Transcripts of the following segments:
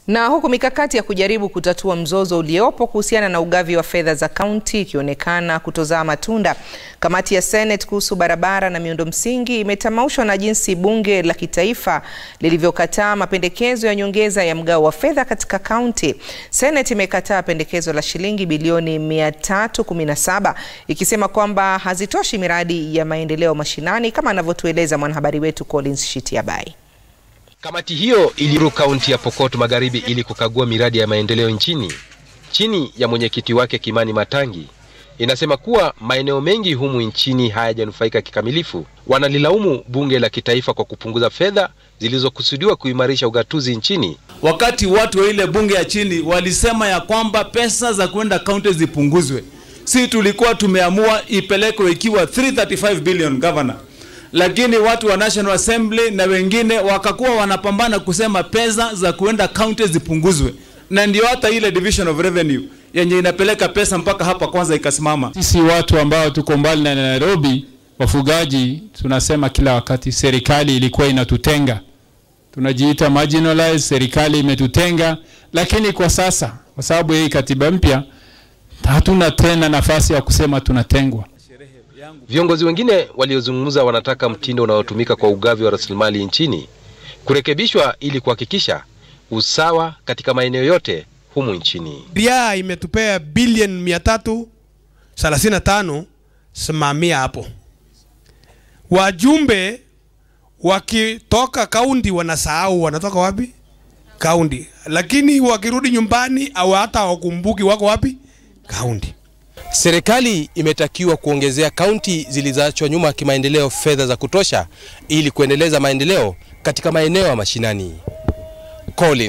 Na huku mikakati ya kujaribu kutatua mzozo uliopo kuhusiana na ugavi wa fedha za kaunti ikionekana kutozaa matunda, kamati ya Senate kuhusu barabara na miundo msingi imetamaushwa na jinsi bunge la kitaifa lilivyokataa mapendekezo ya nyongeza ya mgao wa fedha katika kaunti. Senate imekataa pendekezo la shilingi bilioni 317 ikisema kwamba hazitoshi miradi ya maendeleo mashinani, kama anavyotueleza mwanahabari wetu Collins Shitiabai. Kamati hiyo ilizuru kaunti ya Pokot Magharibi ili kukagua miradi ya maendeleo nchini chini ya mwenyekiti wake Kimani Matangi. Inasema kuwa maeneo mengi humu nchini hayajanufaika kikamilifu. Wanalilaumu bunge la kitaifa kwa kupunguza fedha zilizokusudiwa kuimarisha ugatuzi nchini. Wakati watu wa ile bunge ya chini walisema ya kwamba pesa za kwenda kaunti zipunguzwe, si tulikuwa tumeamua ipelekwe ikiwa 335 billion governor lakini watu wa National Assembly na wengine wakakuwa wanapambana kusema pesa za kuenda county zipunguzwe, na ndio hata ile division of revenue yenye inapeleka pesa mpaka hapa kwanza ikasimama. Sisi watu ambao tuko mbali na Nairobi, wafugaji, tunasema kila wakati serikali ilikuwa inatutenga, tunajiita marginalized, serikali imetutenga. Lakini kwa sasa, kwa sababu hii katiba mpya, hatuna tena nafasi ya kusema tunatengwa. Viongozi wengine waliozungumza wanataka mtindo unaotumika kwa ugavi wa rasilimali nchini kurekebishwa ili kuhakikisha usawa katika maeneo yote humu nchini. Ria imetupea bilioni mia tatu thelathini na tano simamia hapo. Wajumbe wakitoka kaunti wanasahau wanatoka wapi kaunti, lakini wakirudi nyumbani au hata hawakumbuki wako wapi kaunti. Serikali imetakiwa kuongezea kaunti zilizoachwa nyuma kimaendeleo fedha za kutosha ili kuendeleza maendeleo katika maeneo ya mashinani.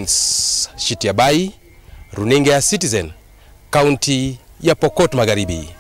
Collins Shitiabai, Runinga ya Citizen, kaunti ya Pokot Magharibi.